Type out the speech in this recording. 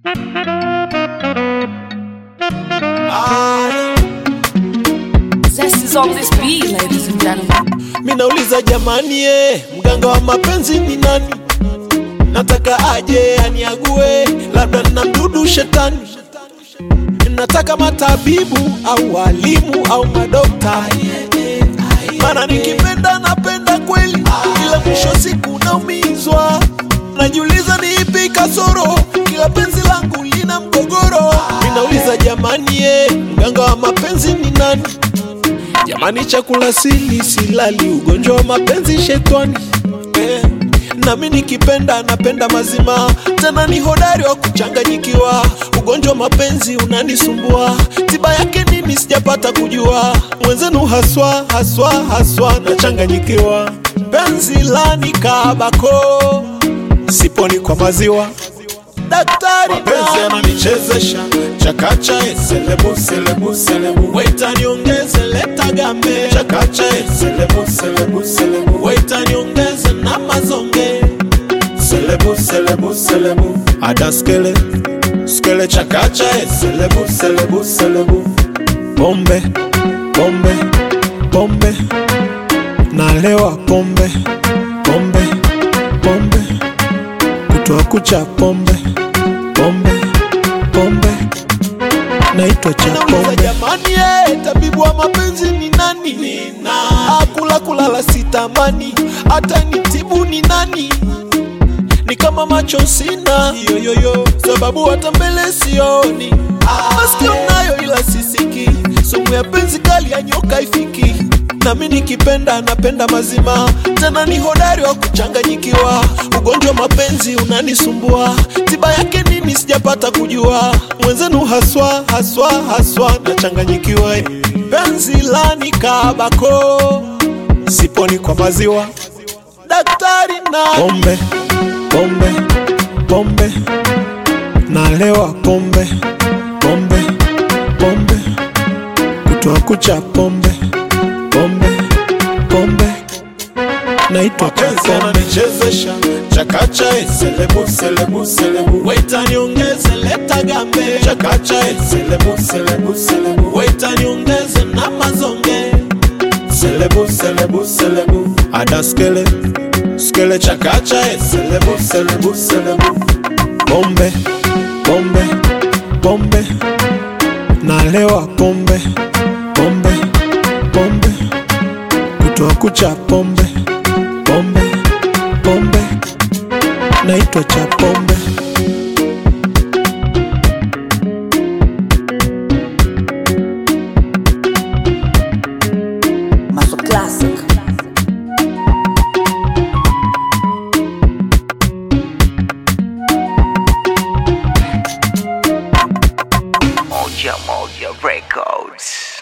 Zest is on this beat, ladies and gentlemen. Minauliza jamani, eh, mganga wa mapenzi ni nani? Nataka aje aniague, labda na mdudu shetani. Nataka matabibu au walimu au madokta, mana nikipenda napenda kweli, ila mwisho siku naumizwa. Najiuliza ni ipi kasoro, kila penzi langu lina mgogoro. Minauliza jamani, eh, mganga wa mapenzi ni nani? Jamani, chakula sili silali, ugonjwa wa mapenzi shetani eh. Nami nikipenda napenda mazima, tena ni hodari wa kuchanganyikiwa. Ugonjwa wa mapenzi unanisumbua, tiba yake nini sijapata kujua. Mwenzenu haswa haswa haswa nachanganyikiwa, penzi lani kabako, siponi kwa maziwa daktari mapenzi yananichezesha chakacha eh, selebu selebu selebu Waita niongeze leta gambe chakacha eh, selebu selebu selebu Waita niongeze na mazonge selebu selebu selebu ada skele skele chakacha chakacha eh, selebu selebu selebu pombe pombe pombe nalewa pombe pombe pombe kutoa kucha pombe pombe pombe naitwa cha pombe jamani eh, tabibu wa mapenzi ni nani akula kulala sitamani hata nitibu ni nani ni kama macho sina yoyoyo sababu hata mbele sioni masikio nayo ila sisiki sumu ya penzi kali ya nyoka ifiki nami nikipenda napenda mazima tena ni hodari wa kuchanganyikiwa ugonjwa wa mapenzi unanisumbua tiba yake nini sijapata kujua mwenzenu haswa haswa haswa nachanganyikiwa eh. penzi lani kabako siponi kwa maziwa daktari na pombe pombe pombe nalewa pombe pombe pombe kutoa kucha pombe pombe pombe naitwa cha mapenzi pombe yananichezesha chakacha eh, selebu selebu selebu waita niongeze leta gambe chakacha eh, selebu selebu selebu waita niongeze na mazonge selebu selebu selebu ada skele skele cha chakacha eh, selebu selebu selebu pombe pombe pombe nalewa pombe pombe pombe kutoa kucha pombe pombe pombe naitwa cha pombe Master Classic. Moja Moja Records.